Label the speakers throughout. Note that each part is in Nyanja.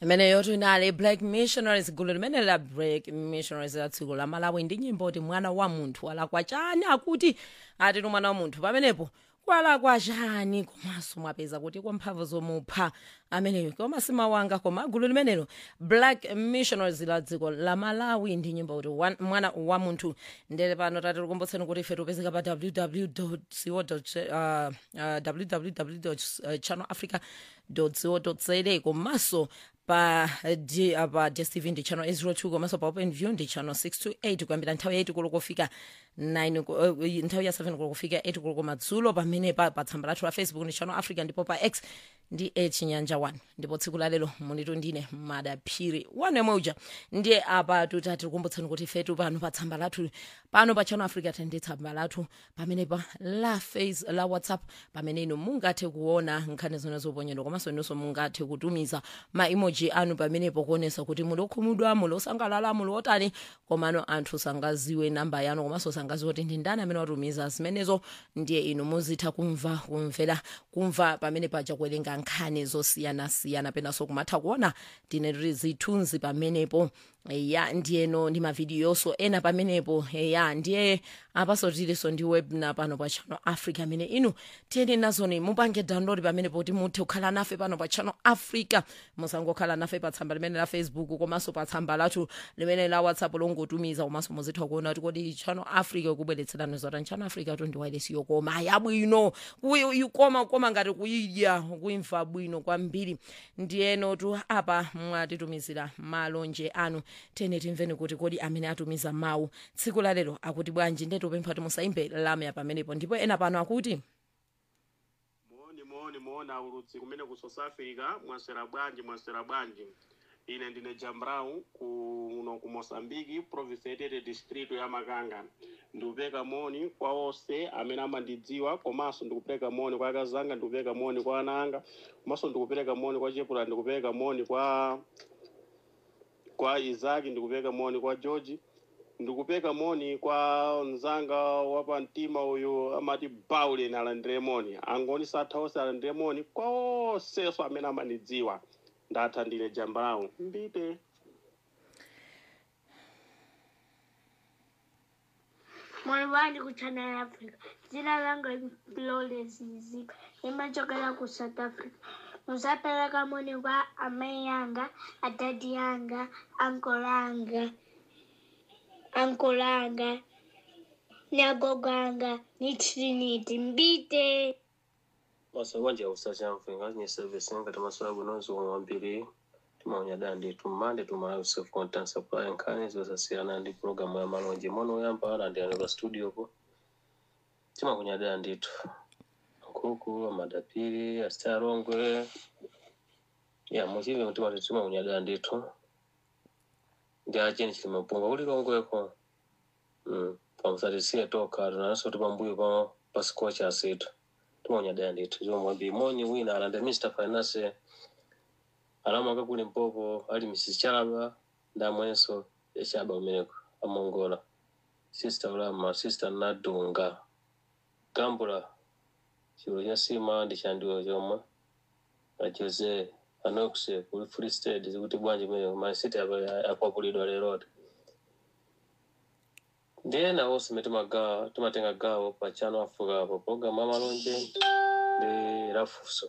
Speaker 1: imene yotinali black missionaries gulu limene la black missionaries la dziko la malawi ndi nyimbo ti mwana wa munthu walakwa chani akuti atitu mwana wa munthu pamenepo kwalakwa chani komanso mwapeza kuti kwa mphamvu zomupha ameneyo koma simawanga koma gulu limenelo black missionaries la dziko la malawi ndi nyimbo kuti wan- mwana wa munthu ndele pano tati tikumbutseni kuti ife tipezeka pa www co www channel africa co za komanso pa D- uh, pa dstv ndi channel 802 komanso pa open view ndi channel 628 kuyambira nthawi ya 8 koloko kufika 9 ko- uh, nthawi ya 7 koloko kufika 8 koloko madzulo pamene pa pa tsamba lathu la facebook ndi channel africa ndipo pa x ndi e chinyanja 1 ndipo tsiku la lero munitu ndine madaphiri wane moja ndiye apa tutati tikumbutseni kuti ifetu pano pa tsamba lathu pano pa channel africa tende tsamba lathu pamene pa la face la whatsapp pamene inu mungathe kuona nkhani zona zoponyedwa komanso inunso mungathe kutumiza ma emoji anu pamenepo kuonesa kuti muli okhumudwa muli osangalala muli otani komano anthu sangaziwe namba yanu komanso sangaziwe kuti ndi ndani amene watumiza zimenezo ndiye inu muzitha kumva kumvera kumva pamene paja kuwerenga nkhani zosiyanasiyana penanso kumatha kuona tine zithunzi pamenepo ya ndiyeno ndi mavidiyonso ena pamenepo ya ndiye apaso tilinso ndi webna pano pa channel africa amene inu tiyeni nazoni mupange download pamenepo kuti muthe kukhala nafe pano pa channel africa musangokhala nafe pa tsamba limene la facebook komanso pa tsamba lathu limene la whatsapp longotumiza komanso muzitha kuona kuti kodi channel africa kubweretserani zotani channel africa to ndi wireless yokoma yabwino kuyi- ikoma koma ngati kuyidya kuimva bwino kwambiri ndiyeno tu apa mwatitumizira malonje anu tene timveni kuti kodi amene atumiza mawu tsiku la lero akuti bwanji ndetupempha kuti musaimbe lamya pamenepo ndipo ena pano akuti
Speaker 2: moni moni moni aulutsi kumene ku south africa mwasera bwanji mwasera bwanji ine ndine jambrau kuno ku mosambiki province yetete district ya makanga ndikupeka moni kwa onse amene amandidziwa komanso ndikupereka moni kwa akazanga ndikupereka moni kwa ana anga komanso ndikupereka moni kwa chepula ndikupereka moni kwa kwa isaki ndikupereka moni kwa george ndikupeka moni kwa mzanga wapa mtima uyu amati baulen alandire moni angoni satha onse alandire moni kwa onsenso amene amandidziwa ndatha ndine jambawu mbite
Speaker 3: Mwana wandi ku Channel Africa. Dzina langa Flawless Mzika. Nimachokera ku South Africa. Musapereka moni kwa amai yanga, adadi yanga, uncle anga, uncle anga, ni agogo anga, ni Trinity. Mbite.
Speaker 4: masewanja usachamvenga nye service ngati masola bwinonso wambiri timaunya dandi tumande tuma self content supply nkhani zosasiyana ndi programu ya malonje mono oyamba alandiyani pa studio po timakunya danditu nkhuku amadapiri astarongwe ya muchive timati timakunya danditu ndi acheni chilimapunga kuli longweko mm. pamusatisiye toka tunanso tipambuyo pa pasikocha asitu timonya danditu zomwe bimoni wina alanda mr finance alamaka kuli mpopo ali mrs chalaba ndamwenso echaba umeneko amongola sister ulama sister nadunga gambula chilo cha sima ndi chandiwo chomwe na jose anoxe kuli free state zikuti bwanji meneko masiti akwapulidwa lerote ndiye nawo sime timagawa timatenga gawo pa channel africa pa programu amalonje ndi lafuso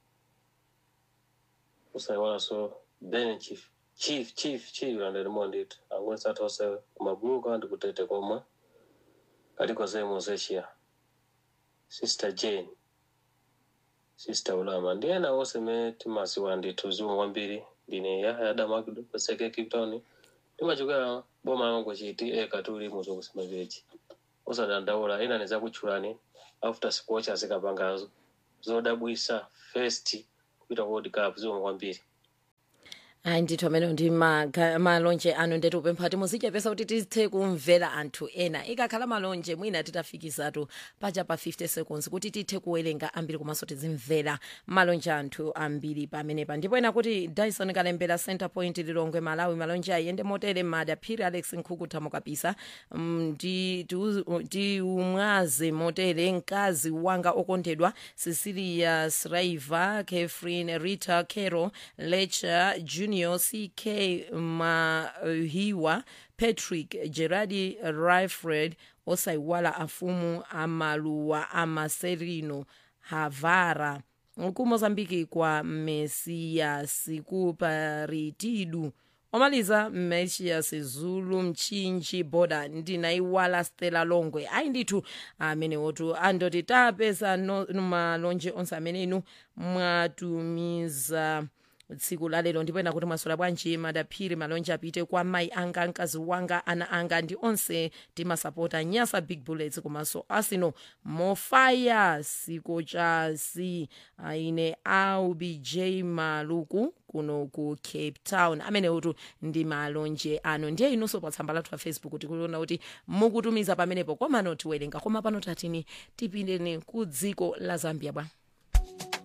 Speaker 4: usaiwalanso ben chief chief chief chief landelimo ndithu angoni sathose kumabuluka ndi kutete komwe kaliko zemo zeshiya sister jane sister ulama ndiye nawo sime timasiwa ndithu zimwe kwambiri ndine yahya damakido paseke cape town timachokera boma langu chiti eka tuli muzo kusema pechi usadandaula ina nizakutchulani after sports azikapangazo zodabwisa first kuita world cup zomwe kwambiri
Speaker 1: ayi ndithu amenewo ndi maga- malonje anu ndetu upempha kuti muzichepesa kuti tithe kumvera anthu ena ikakhala malonje mwina titafikizatu paja pa 50 seconds kuti tithe kuwerenga ambiri komanso tizimvera malonje anthu ambiri pamenepa ndipo ena kuti dyson kalembera center point lilongwe malawi malonje ayende motere madaphiri alex nkhuku thamo kapisa Mm, ndi- tiuzi- tiumwaze motere mkazi wanga okondedwa cecilia sraiva catherine rita caro lecha junior junior ck mahiwa patrick gerardi rifred osayiwala afumu amaluwa amaserino havara kumozambiki kwa mesias kuparitidu omaliza mesias zulu mchinji boda ndinayiwala stela longwe ayi ndithu amene wotu andoti tapeza no- malonje onse amene inu mwatumiza tsiku lalero ndipo ena kuti mwaswera bwanji madaphiri malonje apite kwa mayi anga mkazi wanga ana anga ndi onse timasapota nyasa big bullets komanso arsenal mofaya siko chasi aine aubj maluku kuno ku cape town amene utu ndi malonje ano ndiye inunso pa tsamba lathu la facebook tikuona kuti mukutumiza pamenepo komano tiwerenga koma pano tatini tipindeni ku dziko la zambia bwa